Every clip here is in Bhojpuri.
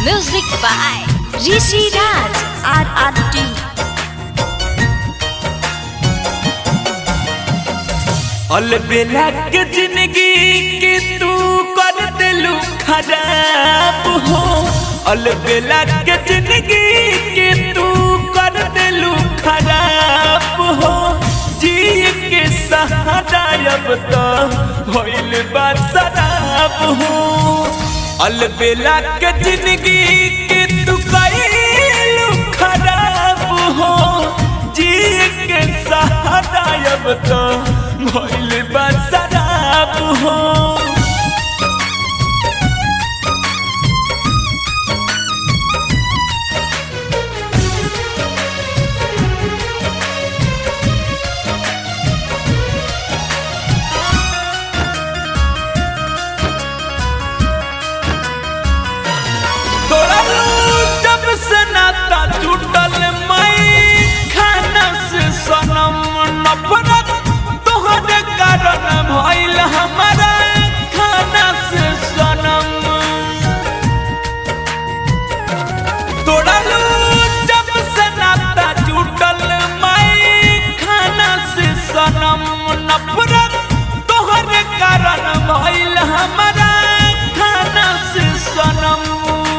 Music by Rishi Raj. RRT. अलबेला के जिंदगी के तू कर दिलू खराब हो अलबेला के जिंदगी के तू कर दिलू खराब हो जी के सहारा अब तो होइल बा शराब हो अलबेला के जिंदगी के तू कइलू खराब हो जी के सहारा अब तो भइल बा शराब हो तोरा जब से नाता टूटल मई खाना से सनम नफरत तोहरे कारण भइल हमारा खाना से सनम तोरा जब से नाता टूटल मई खाना से सनम नफरत तोहरे कारण भइल हमारा खाना से सनम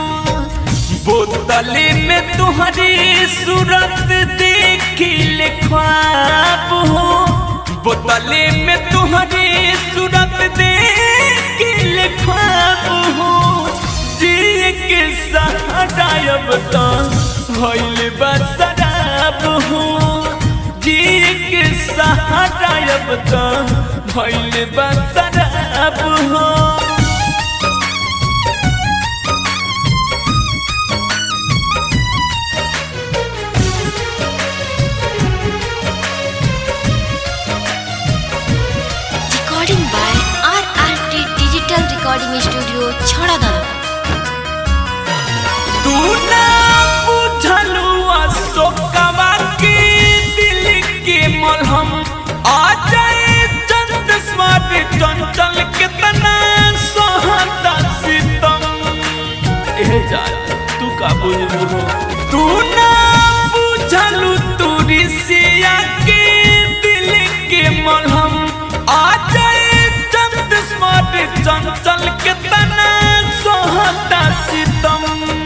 बोतले में तुम्हारी सूरत देखी ले ख्वाब हो बोतले में तुम्हारी सूरत देखी ले ख्वाब हो जी के सहारा अब तो भइल बा शराब हो जी के सहारा अब तो भइल बा शराब हो Recording by RRT Digital Recording Studio, Chhadadana. तू ना बुझलू अशोकवा के दिल के मलहम आ जाए चंद स्मार्ट चंचल कितना सोहता सितम ए जा तू का बुझलू हो तू ना बुझलू तू ऋषिया के दिल के मलहम आ जाए चंद स्मार्ट चंचल कितना सोहता सितम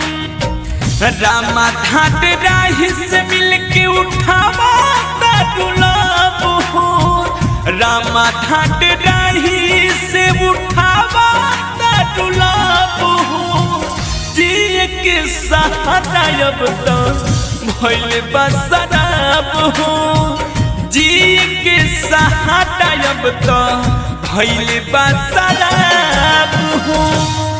रामा घाट राही से मिलके उठावा दुलाब हो रामा घाट राही से उठावा दुलाब हो जी के सहारा अब तो भइल बा शराब हो जी के सहारा अब तो भइल बा शराब हो